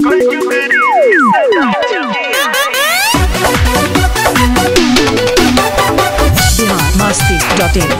Bihar Masti dot in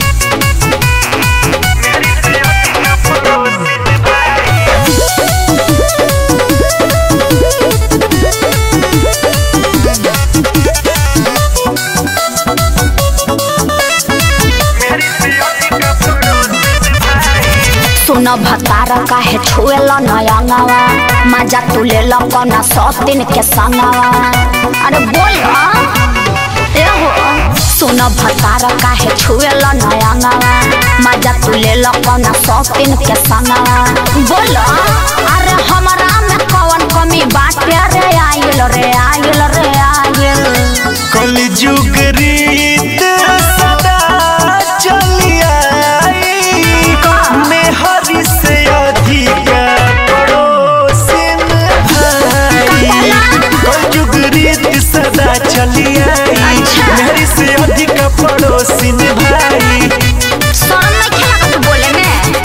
सुन भतार काहे छुएल नयंगवा मजा तू ले लो कौना सौतीन के संगवा अरे बोल ए हो सुन भतार काहे छुएल नयंगवा मजा तू ले लो कौना सौतीन के संगवा बोल अरे हमरा में कौन कमी बाटे रे आइल रे आइल रे आइल कलयुग रीत सदा चली आई मेहरी से अधिक पड़ोसिन भाई कलयुग रीत सदा चली आई मेहरी से अधिक पड़ोसिन भाई शर्म नहीं खेला तू बोले में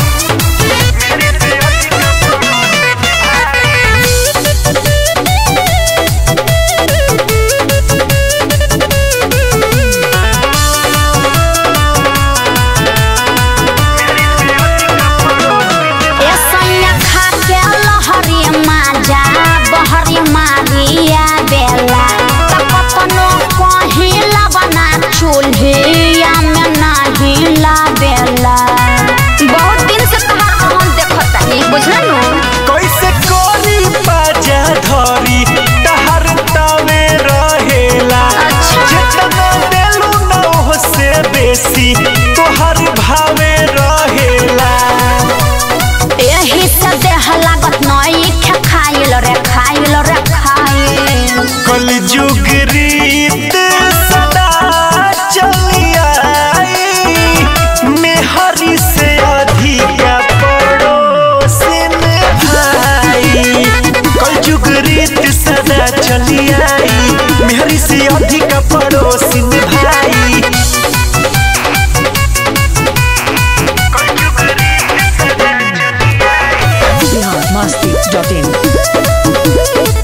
ए सैया खा के लहरी माजा बहरी मारिया बेला तपतनो कहिला बना चूल्हिया में नाही ला बेला बहुत दिन से तुम्हारा हम देखत नहीं बुझलनु कैसे कोरी बाजा धरी तहर तावे रहेला अच्छा। जितना देलू न ओह से बेसी तोहर भावे रहेला एही से देह लागत नई खे खाइल रे खाइल रे खाइल कलयुग रीत सदा चली आई मेहरी से अधिक पड़ोसिन भाई कलयुग रीत सदा चली आई मेहरी से अधिक पड़ोसिन भाई बिहार मस्ती डॉट इन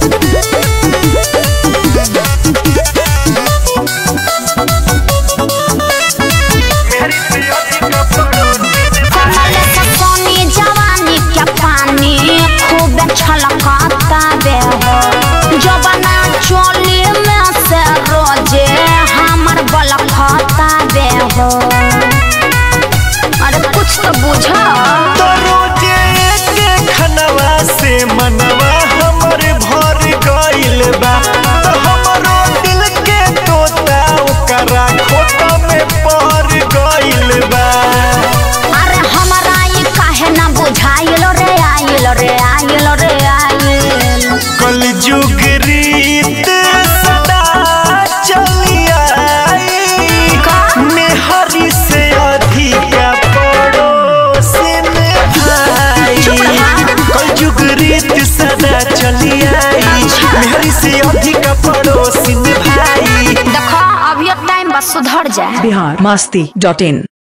कमल से सोनी जवानी के पानी खूब छलकता बे हो जबना चोली में से रोजे हमर बलखता बे हो अरे कुछ तो बुझा तो रोजे एक खनवा से मनवा हमर भर गइल बा तो हमरो दिल के तोता ओकरा खोता में पहर गइल बा अरे हमरा ई काहे ना बुझाइल रे आइल रे आइल रे आइल कलयुग रीत सदा चली आई का? मेहरी से अधिक पड़ोसिन भाई चुप रहा। कलयुग रीत सदा चली आई अच्छा। मेहरी से अधिक पड़ोसिन भाई देखो अभी टाइम बस सुधर जाए बिहार मस्ती डॉट इन